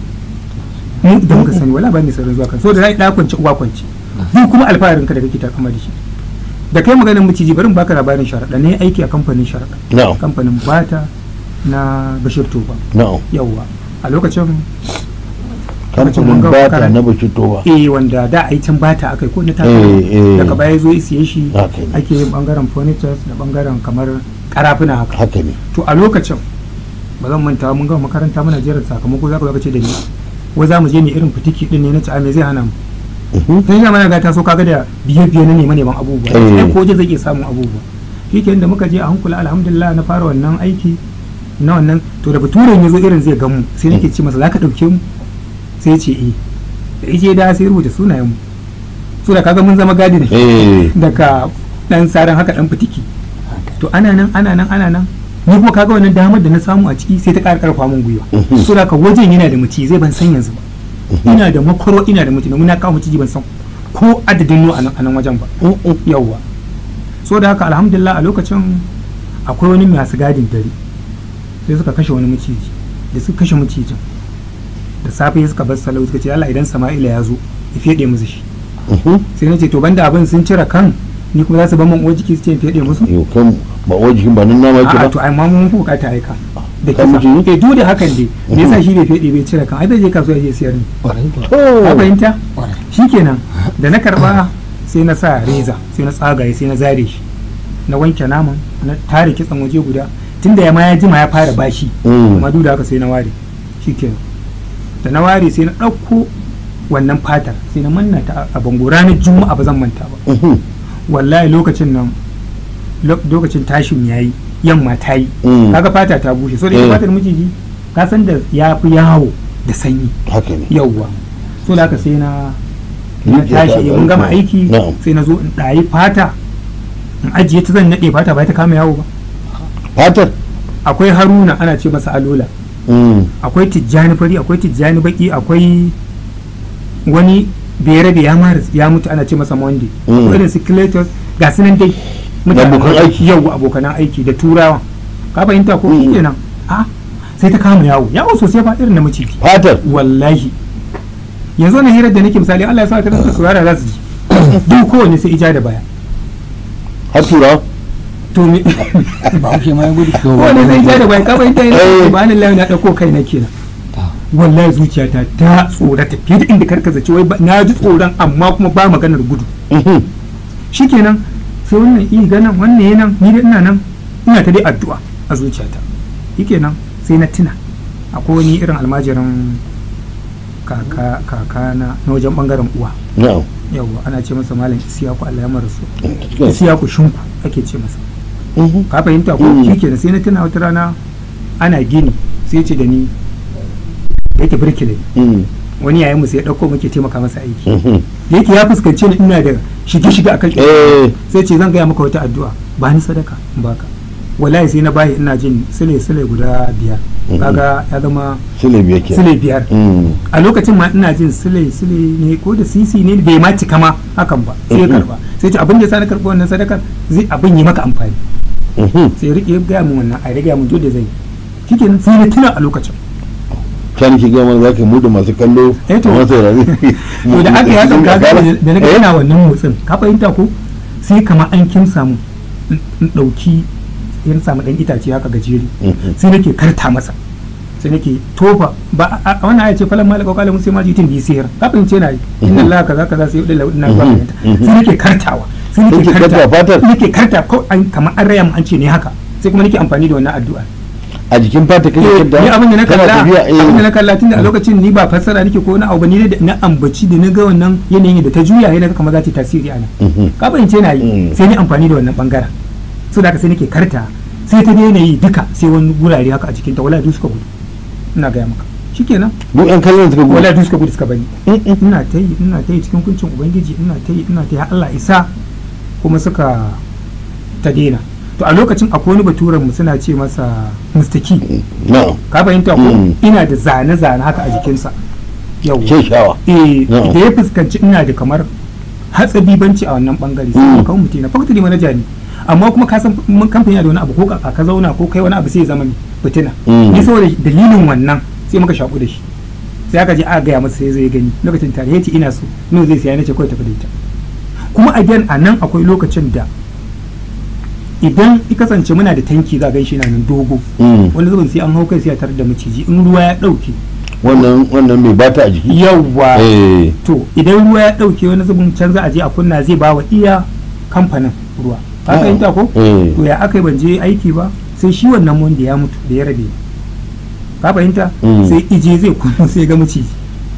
mu da muka sani wala ba mu saurin zuwa kansa so da rai da kwance uwa kwance duk kuma alfaharin ka da kake takama da shi da kai maganar maciji bari in baka labarin sharaɗa ne aiki a kamfanin sharaɗa na'am kamfanin bata na bashir toba na'am yawwa a lokacin kamfanin mun ga bata karanta. na bashi towa eh wanda da a yi can bata akai ko na ta Eh, eh. daga baya zo isiye shi Haka ne. ake yin bangaren furnitures da bangaren kamar karafuna haka haka ne to a lokacin ba zan manta mun gama makaranta muna jerin sakamako zaka zo ka ce da ni wai za mu je ne irin fitiki din ne na ci a me zai hana mu Mhm. sai ya mana ga ta so kaga da biye biye na neman neman abubuwa Eh. sai ko je zai iya samun abubuwa shikenan da muka je a hankula alhamdulillah na fara wannan aiki na wannan to da baturen ya zo irin zai gamu sai nake ce masa zaka dauke mu sai ya ce eh da ije da sai rubuta sunayen mu so da kaga mun zama gadi ne eh daga dan saran haka dan fitiki to ana nan ana nan ana nan ni kuma kaga wannan damar da na samu a ciki sai ta ƙara ƙarfa min gwiwa Mhm. so da ka wajen yana da muci zai ban san yanzu ba ina da makoro ina da muci domin na kawo muci ban san ko adadin no a nan a nan wajen ba Mm-mm. yawwa so da haka alhamdulillah a lokacin akwai wani masu gadin dare sai suka kashe wani maciji da suka kashe macijin da safe suka bar salau suka ce Allah idan Sama'ila ya zo ya fede musu shi Mhm. sai na ce to banda abin sun cire kan ni kuma za su ban man uwar jiki su ce in fede musu yau kan ba wajen ba nan nama yake a'a ba to ai ma mun fi bukata aika da Kan kisa mutum? eh duk da hakan dai me yasa shi bai fede bai cire kan ai zai je kasuwa ya je siyar ne ka to fahimta shikenan da na karba sai na sa reza sai na tsagaye sai na zare shi na wanke naman na tare kitsan waje guda tunda ya ma ya jima ya fara bashi Mm. amma duk da haka sai na ware shikenan da na ware sai na ɗauko wannan fatar sai na manna ta a bango ranar juma'a ba zan manta ba Mhm. wallahi lokacin nan lo- lokacin tashin yayi yamma ta yi Mm. kaga fata ta bushe so da Eh. ita fatar miciji ka san da ya fi yawo da sanyi haka ne yauwa so da haka sai na na Rijiya ta tashi mun gama alƙawari. aiki Na'am. sai na zo in ɗayi fata in ajiye ta zan naɗe fata ba ta kama yawo ba fatar akwai haruna ana ce masa alola Mm. akwai tijjani fari akwai tijjani baki akwai wani berabe ya mara ya mutu ana ce masa monday Mm. akwai irin skeletons ga su nan dai Da abokan aiki. yau abokanan aiki da turawa ka fahimta ko Mm. kenan a sai ta kama yawo yawo sosai ba irin na maciji fatar wallahi yanzu na hirar da nake misali Allah ya sa ka rasa saurara za su ji duk kowanne sai ija da baya har turawa to me ba hauke ma ya gudu kowanne sai ija da baya ka bayyana Eh. yana ba ni lafiya na dauko kai na kenan wallahi zuciyata ta tsorata fiye da inda karka zace wai ba- na ji tsoron amma kuma ba maganar gudu Mhm. shikenan sai wannan iya ganin wannan yanan ni da ina nan ina ta dai addu'a a zuciyata shikenan sai na tuna akwai wani irin almajirin kaka kaka na na wajen bangaren uwa na'am yawwa ana ce masa malam isiyaku Allah ya marasu Cikin- isiyaku shinku ake ce masa Mhm. ka fahimta ko Mm. shikenan sai na tuna wata rana ana gini sai ce da ni da yake birkile Mhm. wani yayin mu sai ya dauko muke taimaka masa aiki Mhm. da yake ya fuskance ni ina da shige shige akan eh sai ce zan gaya maka wata addu'a ba ni sadaka in baka wallahi sai na bayi ina jin sile sile guda biyar Mhm. kaga ya zama sile biyar ke sile biyar Mhm. a lokacin ma ina jin sile sile ne ko da sisi ne bai ma cika ma hakan ba sai ya Mhm. karba sai ce abin da sa na karba wannan sadakar zai abin yi maka amfani Mhm. sai ya rike ya gaya min wannan a ya gaya min dole zai yi shikenan sai na tuna a lokacin can ki gama za ka mudu masu kallo Eh to. masu saurari to da aka yi hakan kaga da na ga yana wannan motsin ka fahimta ko sai kama an kin samu in in dauki in samu dan itace haka gajeri Mhm. sai nake karta masa sai nake tofa ba a a- wannan aya ce falan malaka kala mun sai ma jitin bi sihir ka fahimce na yi inna allaha kaza kaza sai yudilla ina ba Mhm. fahimta Mhm. sai nake kartawa sai nake Kake karta fatar? nake karta ko an kamar an raya mu an ce ne haka sai kuma nake amfani da wannan addu'a a jikin fata kake Eh, kanta ni abin da na kana kalla tafiya, eh. abin da na kalla tunda a lokacin ni ba fassara nake ko na abu ba ni da na ambaci da na ga wannan yanayin da ta juya yana kamar za ta yi tasiri a nan Mhm. ka fahimce na yi Mm. sai ni amfani da wannan bangaren so da haka sai nake karta sai ta daina yi duka sai wani gurare haka a jikinta wala duk suka gudu ina gaya maka shikenan duk yan kallon suka gudu wala duk suka gudu suka bani Mhm. ina ta yi ina ta yi cikin kuncin ubangiji ina ta yi ina ta yi har Allah isa kuma suka ta daina to a lokacin akwai wani baturen mu suna ce masa Mr. Key na'am ka fahimta ko Mm. ina da zane-zane haka a jikinsa yau ke shawa eh Na'am. da ya fuskanci ina da kamar hatsabibanci a wannan bangare sai Mm. ka kawo mutum na fakta manaja ne amma kuma ka san mun kamfani da wani abu ko ka ka zauna ko kai wani abu sai ya zama fitina Mm. ni saboda dalilin wannan sai muka shaku da shi sai aka je aka gaya masa sai zai gani lokacin tare ya ce ina so no zai siya nace kawai tafi da ita kuma again a nan akwai lokacin da idan i kasance muna da tanki za a gan shi na nan dogo Mhm. wani zubin sai an hau kai sai a tarar da maciji in ruwa ya dauke wannan wannan mai bata a jiki yawwa eh to idan ruwa ya dauke wani zubin can za a je a kunna zai ba wa iya kamfanin ruwa ka Ah. fahimta ko eh to ya aka yi ban je aiki ba sai shi wannan wanda ya mutu da ya rabe ka fahimta Mm. sai ije zai kunna sai ga maciji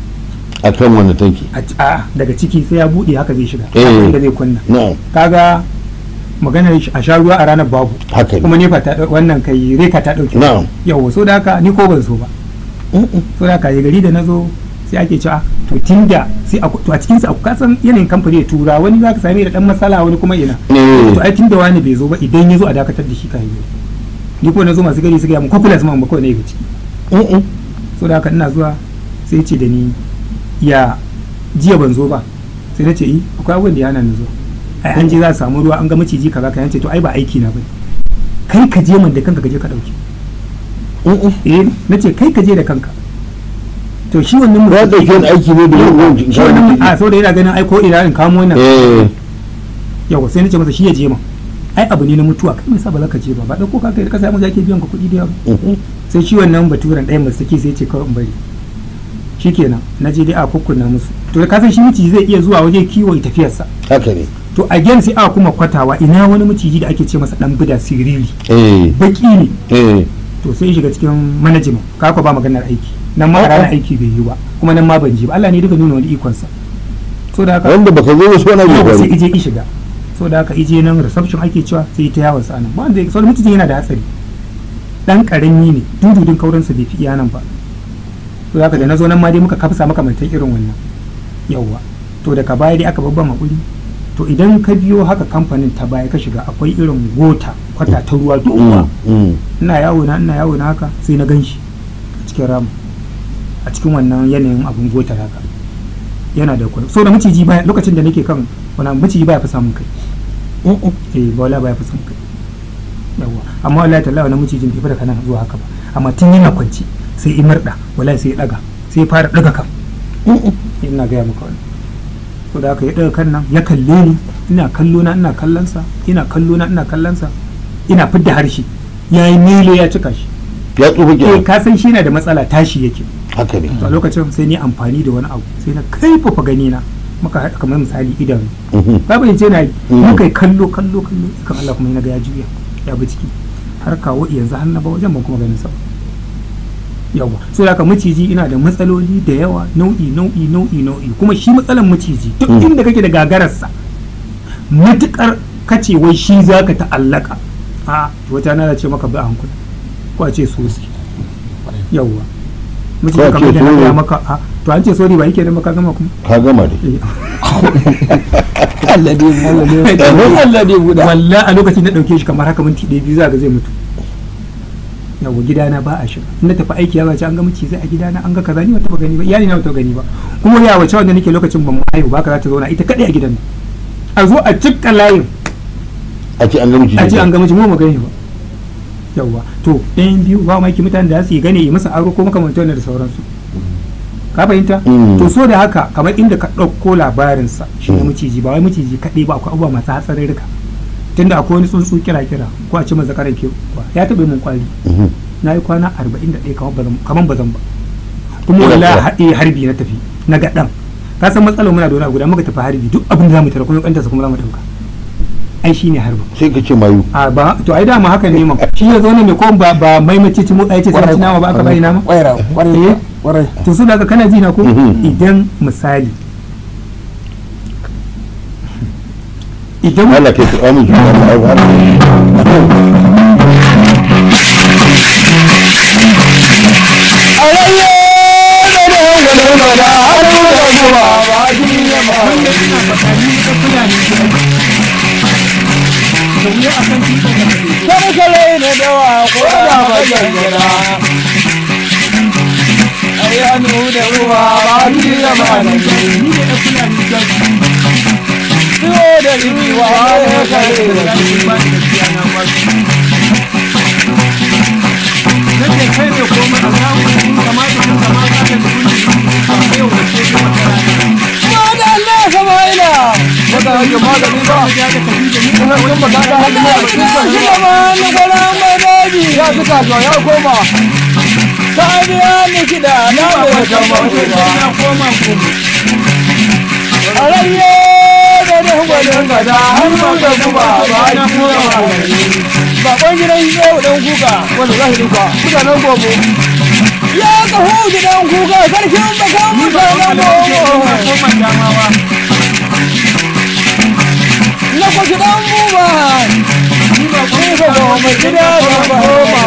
a kan wannan tanki a a daga ciki sai ya bude haka zai shiga Eh. inda zai kunna na'am kaga maganar shi a sha ruwa a ranar babu haka ne kuma nefa ta wannan kai reka ta dauke na'am yawa so da haka ni ko ban so ba so da haka ya gari da na zo sai ake cewa to tunda sai a to a cikin sa ka san yanayin kamfani da tura wani zaka same da dan matsala wani kuma ina eh to ai tunda wani bai zo ba idan ya zo a dakatar da shi kan yi ni ko na zo masu gari suka yi mun kwafulas ma ba kawai na yi ciki Mhm. so da haka ina zuwa sai ce da ni ya jiya ban zo ba sai na ce yi akwai abubuwan da ya hana ni zo ai an je za a samu ruwa an ga maciji kaza ka yance to ai ba aiki na bane kai ka je man da kanka ka je ka dauke Mhm. eh na ce kai ka je da kanka to shi wannan ya dauke wani aiki ne da yin shi wannan a saboda yana ganin ai ko ina in kamo wannan eh yawa sai na ce masa shi ya je ma ai abu ne na mutuwa kai me sa ba za ka je ba ba dauko ka kai da kasa mu ake biyan ka kuɗi da yawa Mhm. sai shi wannan baturen ɗayan masu saki sai ce kawai in bari shikenan na je dai a kukkunna musu to da kasan shi miciji zai iya zuwa waje kiwo ya tafiyarsa haka ne to again sai aka kuma kwatawa ina wani miciji da ake ce masa dan bida siriri eh baki ne eh to sai ya shiga cikin management ka ba maganar aiki nan ma a ranar aiki bai yi ba kuma nan ma ban ji ba Allah ne duka nuna wani ikonsa so da haka wanda baka zo wasu wani abu yau sai faru ije ki shiga so da haka ije nan reception ake cewa sai ta yawon sa nan ba wanda so mutum yana da hatsari dan karami ne dududin kauransa bai fi iya nan ba to da haka da na zo nan ma dai muka kafsa makamantan irin wannan yawwa to daga baya dai aka babban hakuri to idan ka biyo haka kamfanin ta baya ka shiga akwai irin gota kwata ta ruwa doguwa Mhm. ina yawo na ina yawo na haka sai na gan shi a cikin ramu a cikin wannan yanayin abun gota haka yana da kwai so da maciji baya lokacin da nake kan wani maciji baya fi samun kai Mhm. eh ba wala baya fi samun kai yawa amma wallahi tallahi wannan macijin bai fi da kana zuwa haka ba amma tun yana kwanci sai i murda wallahi sai ya daga sai ya fara daga kan ina gaya maka wani ko da aka ya daga kan nan ya kalle ni ina kallo na ina kallonsa ina kallo na ina kallonsa ina fidda harshe ya yi milo ya cika shi ya tsufa eh kenan ka san shi na da matsala tashi yake haka ne to a lokacin sai ni amfani da wani abu sai na kaifafa gani na muka haɗa kamar misali idanu Mhm. babu yace na yi Mm. muka yi kallo kallo kallo kan Allah kuma na ga ya juya ya bi ciki har kawo yanzu har na ba wajen ban kuma ganin sa ba. yawa so da haka maciji ina da matsaloli da yawa nau'i nau'i nau'i nau'i kuma shi matsalan maciji duk Mm. inda kake da gagararsa matukar kace wai shi zaka ta'allaka a wata na ce maka bi a hankali ko a ce sosi yawa maciji Ko a kamar ce da na soro. gaya maka a to an ce sori ba yake da maka gama kuma ka gama dai Eh. Allah dai Allah dai Allah dai guda walla a lokacin da dauke shi kamar haka minti ɗaya biyu za ga zai mutu yawa gidana ba a shiga in na tafi aiki ya zace an ga mace zai a gidana an ga kaza ni ba taba gani ba iyali na ba taba gani ba kuma ya wace wanda nake lokacin ban haihu ba ka za ta zauna ita kadai a gidan nan. a zo a cikka layin a ce an ga miji a ce an ga mace mu ba gani ba yawa to ɗayan biyu ba ma ki mutane da za su yi gane yi masa aro ko makamantar wannan da sauransu ka fahimta Mm. to so da haka kamar inda ka ɗauko labarinsa shi na Mm. maciji ba wai maciji kaɗai ba akwai abubuwa masu hatsarurruka tunda akwai wani tsuntsu kira kira ko a ce maza karan ke kwa ya taɓa min kwari Mhm. na yi kwana arba'in da ɗaya kamar ba zan ba kuma Ina wala kuwa. haɗe harbi na tafi na ga ɗan ka san matsalar muna da wani abu guda muka tafi harbi duk abin da za mu tara kuma kanta kuma za mu ɗauka ai shi ne harbin sai ka ce mayu a ba to ai dama haka ne mam shi ya zo ne mai ko ba ba mai mace ci motsa yace sai ci nama ba aka bari nama kwaira kwarai Eh. kwarai to su daga kana ji na ko Mhm. idan misali idan Allah kai ka amince da mayu har Karkare na dawa ko da bayan gida. Ayyanu da ruwa ba ni da malami. Tuwo da riwa ya kare da shi. nake kai ne komai a samu kamata ka kamata ka da kuɗi yau da ke kuma Ma da Allah Sama'ila. Baka hake magani ba. Kuma kun baka da hannu ba. Shi gaba na gwara mai daji. Ya fi kasuwa ya koma. Sabiya ni kiɗa na bai kama ba. na koma gobe A rayye da da gwanin gada har ma da kuma ba a ji kuma magani. Baban gidan yau dan kuka wanda za su duka mutanen gobe. Ya kahu gidan kuka sarkin bakan mutanen gobe. koma damawa Na kwashi dan buba. Ni ba kuma mai gida da bahoma.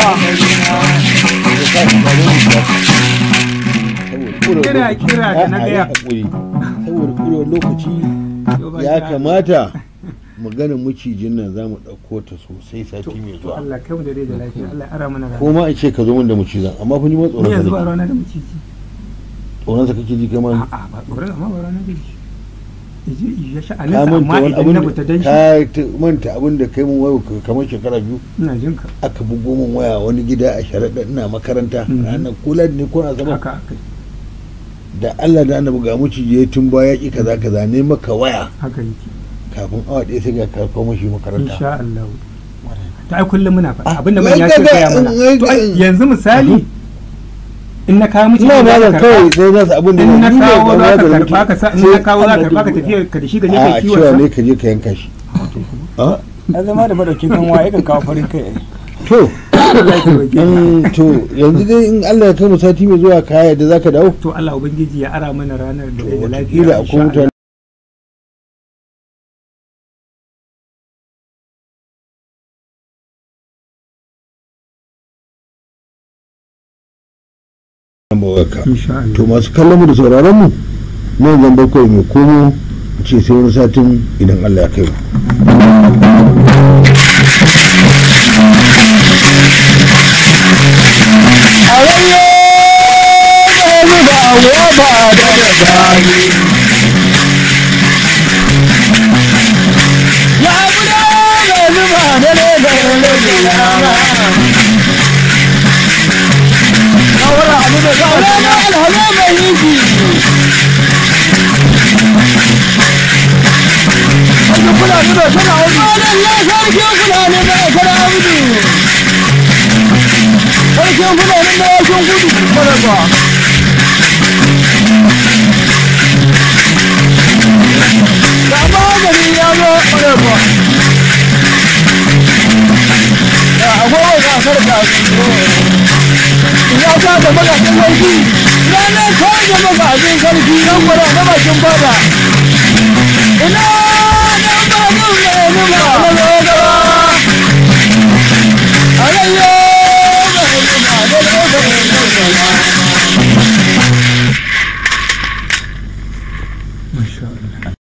Kira- kira da na gaya. saboda kurewar lokaci ya kamata maganar macijin nan za mu ɗauko ta sosai sati mai zuwa Allah kai mu da rai da lafiya Allah ya ara mana rana ko ma in ce ka zo min da macizan amma fa ni ma ni tsoron yanzu ba sa rana da maciji tsoron sa kake ji kai ma a'a ba tsoron amma ba rana da shi yaje ya ka sha'aninsa manta amma wani idan abin na da fita dan shi ka ta- manta abin da kai mun wayo kamar shekara biyu ina jin ka aka bugo min waya wani gida a sharaɗa ina makaranta Mhm. ranar kula ne ko na zama haka haka da Allah da annabi ga maciji ya tun baya ki kaza kaza ne maka waya haka yake kafin awa ɗaya sai ga ka kawo mashi makaranta insha Allah to ai kullum muna faɗa Ah, abinda mun wai ya ce kaga- gaya mana wai to ai kaga- yanzu misali in na kawo miki ina za ba ka da karɓa. kawai sai za su abin da in na ni ne kawo ba za ka da karɓa ka sa in na kawo za ka karɓa ka tafiya ka da shi ka je a kai a kiwon cewa sa ne ka je ka yanka shi a Ya zama da madaukin kanwa yakan kawo farin kai. to Allah ya taimake ka. in to yanzu dai in Allah ya kai mu sati mai zuwa kaya da zaka dawo to Allah ubangiji ya ara mana ranar da to rai da lafiya wataƙila insha akwai Allah. mutane ka insha Allah to masu kallon mu da sauraron mu nan zan bakwai mai komo ce sai wani satin idan Allah ya kai mu Alayyo da ni da awa ba da da dani. Ya guda da zuba da ne da rage yana. da za a rana alhala mai yinki Sarkin fulani da kana audu. Malam ya sarkin fulani da kana audu. Sarkin fulani da yakin gudu. Mana ba. Ga magani ya zo mana ba. Ya agogo ga sarka. Ya ta da magajin sarki. Ranar kawai da magajin sarki nan gwada na bakin bada. Ina dan ba nun mai nuna.